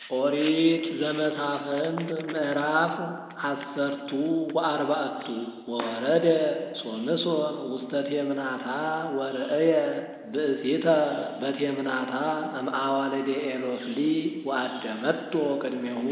ኦሪት ዘመሳፍንት ምዕራፍ አሰርቱ ወአርባዕቱ ወወረደ ሶምሶን ውስተ ቴምናታ ወርእየ ብእሲተ በቴምናታ እምአዋልደ ኤሎፍሊ ወአደመቶ ቅድሜሁ።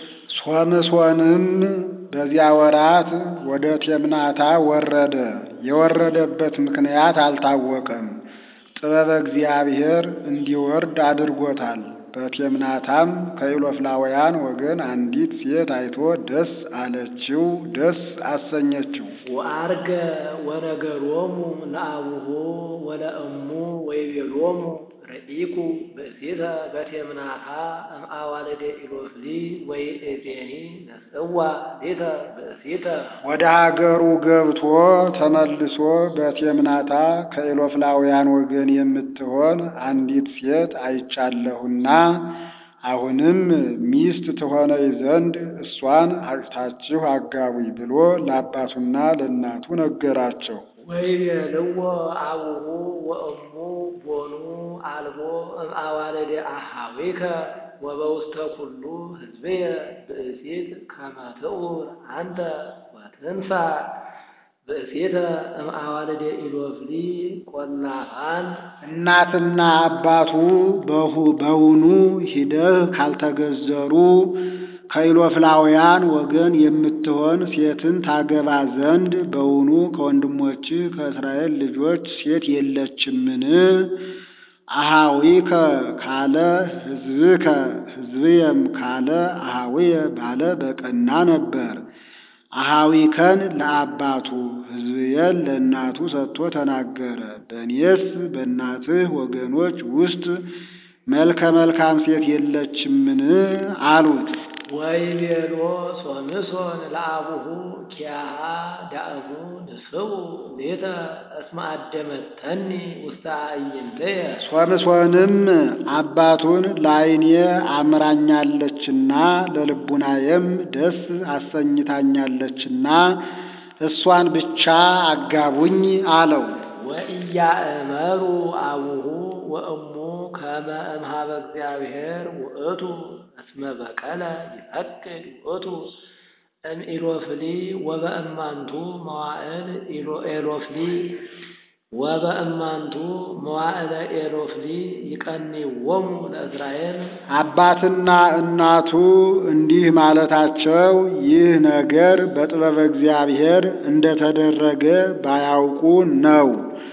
ሶምሶንም በዚያ ወራት ወደ ቴምናታ ወረደ። የወረደበት ምክንያት አልታወቀም። ጥበበ እግዚአብሔር እንዲወርድ አድርጎታል። በቴምናታም ከኢሎፍላውያን ወገን አንዲት ሴት አይቶ ደስ አለችው፣ ደስ አሰኘችው። ወአርገ ወነገሮሙ ለአቡሁ ወለእሙ ወይቤሎሙ ርኢኩ ብእሲተ በቴምናታ እምአዋልደ ኢሎፍሊ ወይእዜኒ ነጽዋ ሊተ ብእሲተ ወደ ሀገሩ ገብቶ ተመልሶ በቴምናታ ከኢሎፍላውያን ወገን የምትሆን አንዲት ሴት አይቻለሁና አሁንም ሚስት ትሆነኝ ዘንድ እሷን አጭታችሁ አጋቡኝ ብሎ ለአባቱና ለእናቱ ነገራቸው። ወይቤልዎ አቡሁ ወእሙ ቦኑ አልቦ እምአዋልደ አሃዊከ ወበውስተ ኩሉ ሕዝብየ ብእሲት ከመ ትዑር አንተ ወትንሣ ብእሲተ እምአዋልደ ኢሎፍሊ ቆላፋን እናትና አባቱ በውኑ ሂደህ ካልተገዘሩ ከኢሎፍላውያን ወገን የምትሆን ሴትን ታገባ ዘንድ በውኑ ከወንድሞችህ ከእስራኤል ልጆች ሴት የለችምን? አሃዊከ ካለ ሕዝብከ ሕዝብየም ካለ አሃዊየ ባለ በቀና ነበር። አሃዊከን ለአባቱ ሕዝብየን ለእናቱ ሰጥቶ ተናገረ። በእኔስ በእናትህ ወገኖች ውስጥ መልከ መልካም ሴት የለችምን? አሉት። ወይቤሎ ሶምሶን ለአቡሁ ኪያሃ ዳእሙ ንስቡ ሌተ እስመ አደመተኒ ውስተ አዕይንትየ ሶምሶንም አባቱን ለዓይኔ አምራኛለችና ለልቡናዬም ደስ አሰኝታኛለችና እሷን ብቻ አጋቡኝ አለው። ወኢያእመሩ አቡሁ ወእሙ ከመ እምኀበ እግዚአብሔር ውእቱ እስመ በቀለ ይፈቅድ ውእቱ እምኢሎፍሊ ወበእማንቱ መዋዕል ኤሎፍሊ ወበእማንቱ መዋዕለ ኤሎፍሊ ይቀኒዎሙ ለእስራኤል አባትና እናቱ እንዲህ ማለታቸው ይህ ነገር በጥበበ እግዚአብሔር እንደተደረገ ባያውቁ ነው።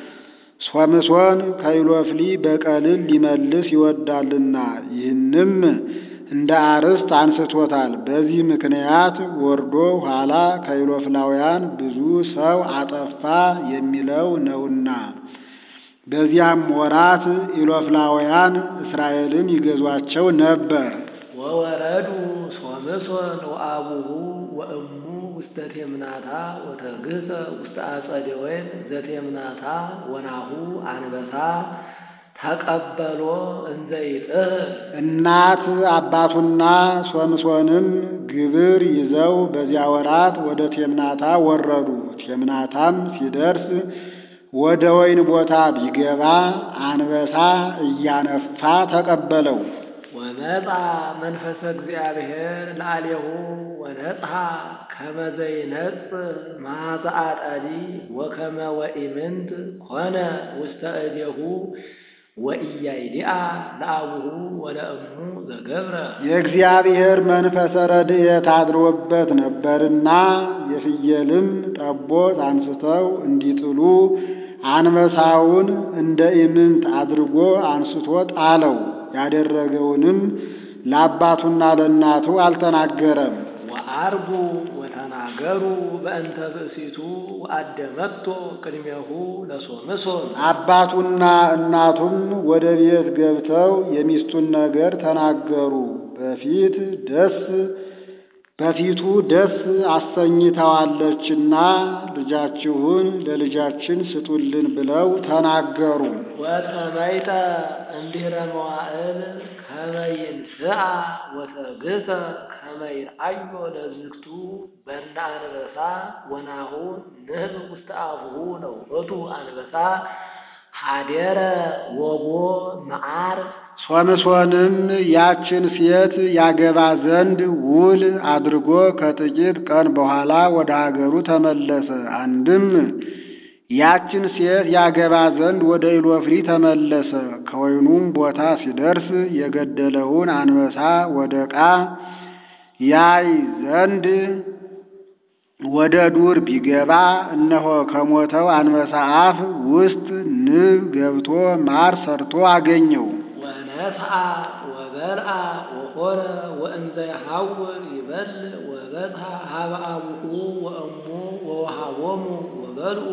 ሶምሶን ከኢሎፍሊ በቀልን ሊመልስ ይወዳልና ይህንም እንደ አርስት አንስቶታል። በዚህ ምክንያት ወርዶ ኋላ ከኢሎፍላውያን ብዙ ሰው አጠፋ የሚለው ነውና። በዚያም ወራት ኢሎፍላውያን እስራኤልን ይገዟቸው ነበር። ወወረዱ ሶምሶን ወአቡሁ ወእሙ ውስተ ቴምናታ ወተግህፀ ውስተ አጸደ ወይን ዘቴምናታ ወናሁ አንበሳ ተቀበሎ እንዘ ይጥህ እናት አባቱና ሶምሶንም ግብር ይዘው በዚያ ወራት ወደ ቴምናታ ወረዱ። ቴምናታም ሲደርስ ወደ ወይን ቦታ ቢገባ አንበሳ እያነፋ ተቀበለው። ወመጻ መንፈሰ እግዚአብሔር ላዕሌሁ ወነጽሐ ከመ ዘይነጽህ መዓዛ አጣሊ ወከመ ወኢምንት ኮነ ውስተ እዴሁ ወኢያይዲአ ለአቡሁ ወለእሙ ዘገብረ የእግዚአብሔር መንፈሰ ረድኤት አድሮበት ነበርና የፍየልም ጠቦት አንስተው እንዲጥሉ አንበሳውን እንደ ኢምንት አድርጎ አንስቶ ጣለው። ያደረገውንም ለአባቱና ለእናቱ አልተናገረም። ወአርጉ ወተናገሩ በእንተ ብእሲቱ ወአደመቶ ቅድሜሁ ለሶምሶን አባቱና እናቱም ወደ ቤት ገብተው የሚስቱን ነገር ተናገሩ። በፊት ደስ በፊቱ ደስ አሰኝተዋለችና ልጃችሁን ለልጃችን ስጡልን ብለው ተናገሩ። ወተመይጠ እንዲረ መዋዕል ከመ ይንስአ ወተግህፀ ከመ ይርአዮ ለዝግቱ በእንደ አንበሳ ወናሁ ንህብ ውስተ አፉሁ ለውእቱ አንበሳ ሀደረ ወጎ መዓር ሶምሶንም ያችን ሴት ያገባ ዘንድ ውል አድርጎ ከጥቂት ቀን በኋላ ወደ ሀገሩ ተመለሰ። አንድም ያችን ሴት ያገባ ዘንድ ወደ ኢሎፍሊ ተመለሰ። ከወይኑም ቦታ ሲደርስ የገደለውን አንበሳ ወደ ዕቃ ያይ ዘንድ ወደ ዱር ቢገባ እነሆ ከሞተው አንበሳ አፍ ውስጥ ንብ ገብቶ ማር ሰርቶ አገኘው። ወነስአ ወበልአ ወኮረ ወእንዘ ይሐውር ይበልዕ ወበጽሐ ሀበ አቡሁ ወእሙ ወወሃቦሙ ወበልዑ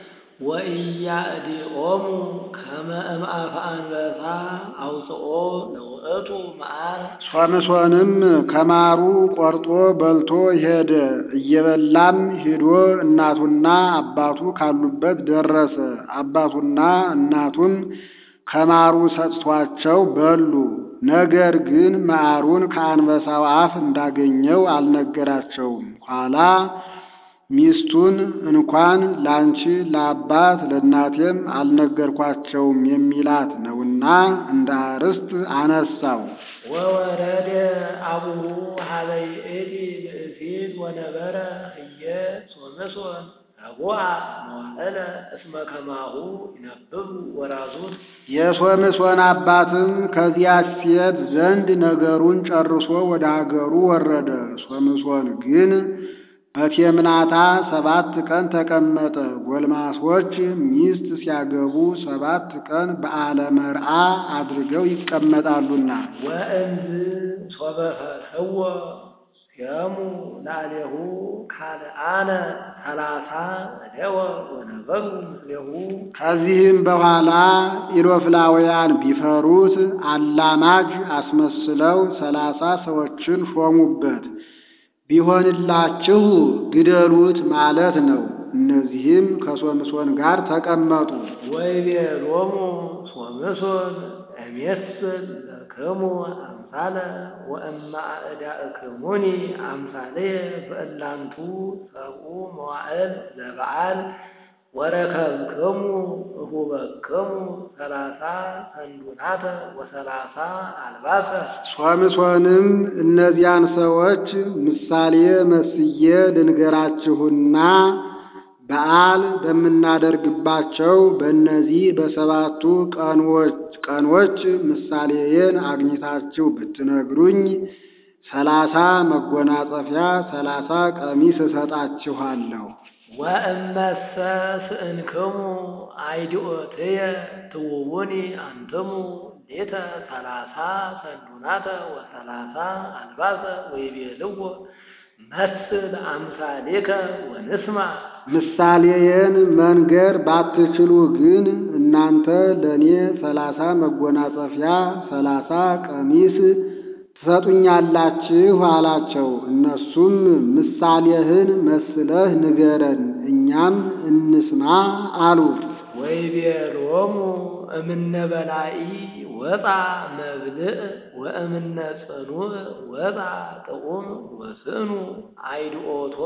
ወኢያእዲኦሙ ከመ እምአፈ አንበሳ አውፅኦ ለውእቱ መዓር ሶምሶንም ከማሩ ቆርጦ በልቶ ሄደ። እየበላም ሂዶ እናቱና አባቱ ካሉበት ደረሰ። አባቱና እናቱም ከማሩ ሰጥቷቸው በሉ። ነገር ግን መዓሩን ከአንበሳው አፍ እንዳገኘው አልነገራቸውም። ኋላ ሚስቱን እንኳን ላንቺ ለአባት ለእናቴም አልነገርኳቸውም የሚላት ነውና እንደ አርስት አነሳው። ወወረደ አቡሁ ሀበ ይእቲ ብእሲት ወነበረ ህየ ሶምሶን ረቡዓ መዋዕለ እስመ ከማሁ ይነብቡ ወራዙት የሶምሶን አባትም ከዚያች ሴት ዘንድ ነገሩን ጨርሶ ወደ አገሩ ወረደ። ሶምሶን ግን በቴምናታ ሰባት ቀን ተቀመጠ። ጎልማሶች ሚስት ሲያገቡ ሰባት ቀን በዓለ መርዓ አድርገው ይቀመጣሉና። ወእንዝ ሶበፈትሕዎ ሲያሙ ላዕሌሁ ካልአነ ሰላሳ እደወ ወነበሩ ምስሌሁ ከዚህም በኋላ ኢሎፍላውያን ቢፈሩት አላማጅ አስመስለው ሰላሳ ሰዎችን ሾሙበት። ቢሆንላችሁ ግደሉት ማለት ነው። እነዚህም ከሶምሶን ጋር ተቀመጡ። ወይቤሎሙ ሶምሶን እሜስል ለክሙ አምሳለ ወእማ አእዳእክሙኒ አምሳለየ በእላንቱ ሰብኡ መዋዕል ለበዓል ወረከብክሙ እሁበክሙ ሰላሳ ሰንዱናተ ወሰላሳ አልባሰ ሶምሶንም እነዚያን ሰዎች ምሳሌ መስዬ ልንገራችሁና በዓል በምናደርግባቸው በእነዚህ በሰባቱ ቀኖች ቀኖች ምሳሌዬን አግኝታችሁ ብትነግሩኝ ሰላሳ መጎናጸፊያ ሰላሳ ቀሚስ እሰጣችኋለሁ። ወእመሰ ስእንክሙ አይድኦትየ ትውውኒ አንትሙ ሌተ ሰላሳ ሰንዱናተ ወሰላሳ አልባሰ ወይቤልዎ መስል አምሳሌከ ወንስማ ምሳሌዬን መንገር ባትችሉ ግን እናንተ ለእኔ ሰላሳ መጎናጸፊያ ሰላሳ ቀሚስ ትሰጡኛላችሁ አላቸው። እነሱም ምሳሌህን መስለህ ንገረን እኛም እንስማ አሉት። ወይቤሎሙ እምነ በላኢ ወፃ መብልዕ ወእምነ ጽኑዕ ወፃ ጥዑም ወስእኑ አይድኦቶ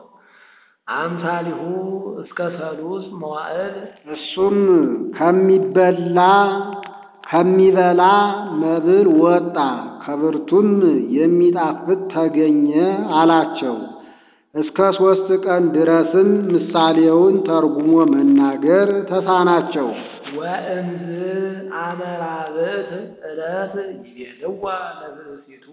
አምሳሊሁ እስከ ሰሉስ መዋዕል እሱም ከሚበላ ከሚበላ መብል ወጣ ከብርቱም የሚጣፍጥ ተገኘ አላቸው። እስከ ሦስት ቀን ድረስም ምሳሌውን ተርጉሞ መናገር ተሳናቸው። ወእንዝ አመራብት ዕለት ይቤልዋ ለብእሲቱ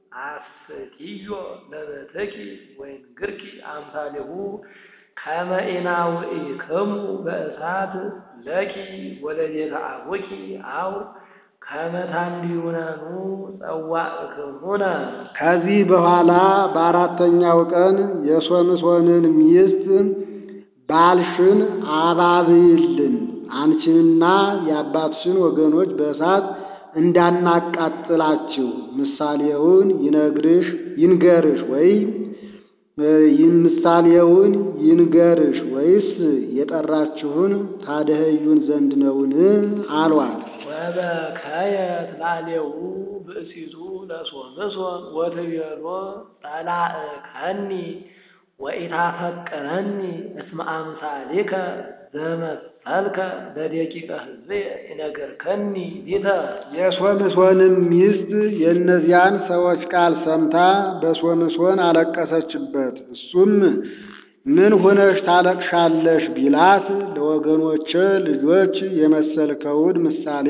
አስትዮ ለበትኪ ወይንግርኪ አምሳሌሁ ከመ ኢናውኢክሙ በእሳት ለኪ ወለቤተ አቡኪ አው ከመ ታንዲዩነኑ ጸዋዕክሙነ ከዚህ በኋላ በአራተኛው ቀን የሶምሶንን ሚስት ባልሽን አባብይልን አንቺንና የአባትሽን ወገኖች በእሳት እንዳናቃጥላችሁ ምሳሌውን ይነግርሽ ይንገርሽ ወይ ምሳሌውን ይንገርሽ ወይስ የጠራችሁን ታደኸዩን ዘንድ ነውን? አሏት። ወበከየት ላሌው ብእሲቱ ለሶምሶን ወትቤሎ ጸላእከኒ ወኢታፈቅረኒ እስመ አምሳሊከ ዘመሰልኩ መሰልከ ለደቂቀ ሕዝብየ ይነግርከኒ ሊተ የሶምሶንም ሚስት የእነዚያን ሰዎች ቃል ሰምታ በሶምሶን አለቀሰችበት። እሱም ምን ሆነሽ ታለቅሻለሽ ቢላት ለወገኖቼ ልጆች የመሰልከውን ምሳሌ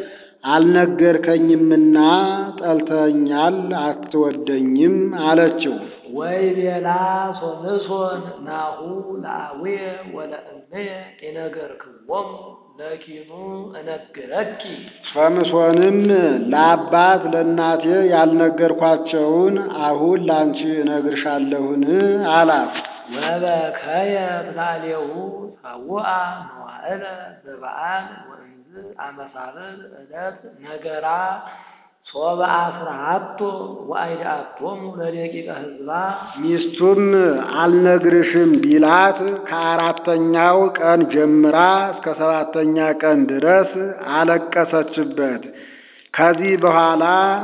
አልነገርከኝምና ጠልተኛል፣ አትወደኝም አለችው። ወይቤላ ሶምሶን ናሁ ለአቡየ ወለእምየ ይነገርክዎሙ ለኪኑ እነግረኪ ሶምሶንም ለአባት ለእናቴ ያልነገርኳቸውን አሁን ላንቺ እነግርሻለሁን አላት። ወበከየት ላዕሌሁ ሰውአ መዋዕለ በበዓል ወእንዝ አመሳብል ዕለት ነገራ ሶበ አስራአቶ ወአይድአቶሙ ለደቂቀ ሕዝባ ሚስቱም አልነግርሽም ቢላት ከአራተኛው ቀን ጀምራ እስከ ሰባተኛ ቀን ድረስ አለቀሰችበት። ከዚህ በኋላ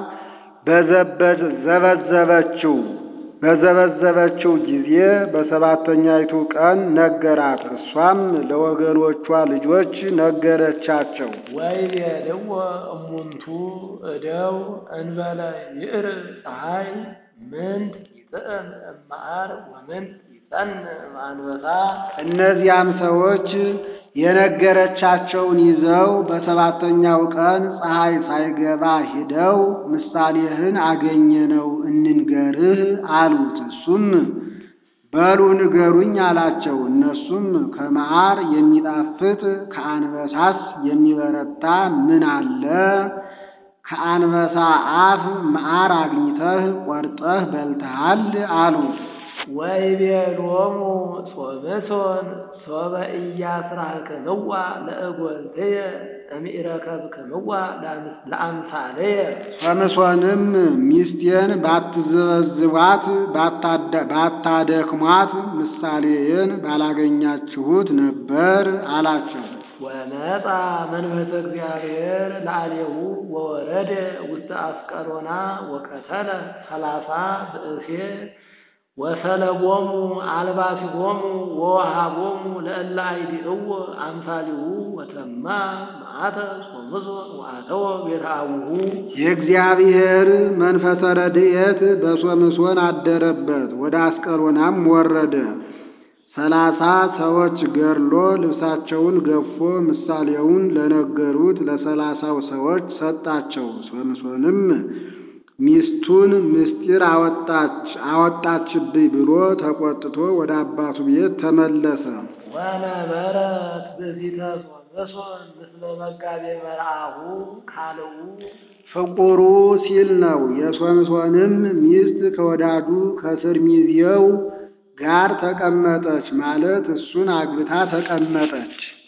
በዘበዝ ዘበዘበችው። በዘበዘበችው ጊዜ በሰባተኛይቱ ቀን ነገራት። እሷም ለወገኖቿ ልጆች ነገረቻቸው። ወይቤልዎ እሙንቱ እደው እንበለ ይእር ፀሐይ ምንት ይጥዕም እመዓር ወምንት ይጸንዕ እምአንበሳ እነዚያም ሰዎች የነገረቻቸውን ይዘው በሰባተኛው ቀን ፀሐይ ሳይገባ ሂደው ምሳሌህን አገኘነው እንንገርህ አሉት። እሱም በሉ ንገሩኝ አላቸው። እነሱም ከመዓር የሚጣፍጥ ከአንበሳስ የሚበረታ ምን አለ? ከአንበሳ አፍ መዓር አግኝተህ ቆርጠህ በልተሃል አሉት። ወይቤሎሙ ሶምሶን ሶበ ኢያስራክምዋ ለእጐልትየ እምኢረከብክምዋ ለአምሳልየ ሶምሶንም ሚስቴን ባትዘበዝቧት ባታደክሟት ምሳሌዬን ባላገኛችሁት ነበር አላቸው። ወመጣ መንፈሰ እግዚአብሔር ለአሌሁ ወወረደ ውስተ አስቀሎና ወቀተለ ሰላሳ ብእሴ ወሰለቦሙ አልባሲሆሙ ወወሃቦሙ ለእለ አይዲእዎ አምሳሊሁ ወተማ መዓተ ሶምሶን ወአተወ ቤተ አቡሁ የእግዚአብሔር መንፈሰ ረድኤት በሶምሶን አደረበት። ወደ አስቀሎናም ወረደ። ሰላሳ ሰዎች ገድሎ ልብሳቸውን ገፎ ምሳሌውን ለነገሩት ለሰላሳው ሰዎች ሰጣቸው። ሶምሶንም ሚስቱን ምስጢር አወጣች አወጣችብኝ ብሎ ተቆጥቶ ወደ አባቱ ቤት ተመለሰ። ወነበረት ብእሲተ ሶምሶን ምስለ መጋቤ መርአሁ ካልኡ ፍቁሩ ሲል ነው። የሶምሶንም ሚስት ከወዳጁ ከስር ሚዜው ጋር ተቀመጠች ማለት እሱን አግብታ ተቀመጠች።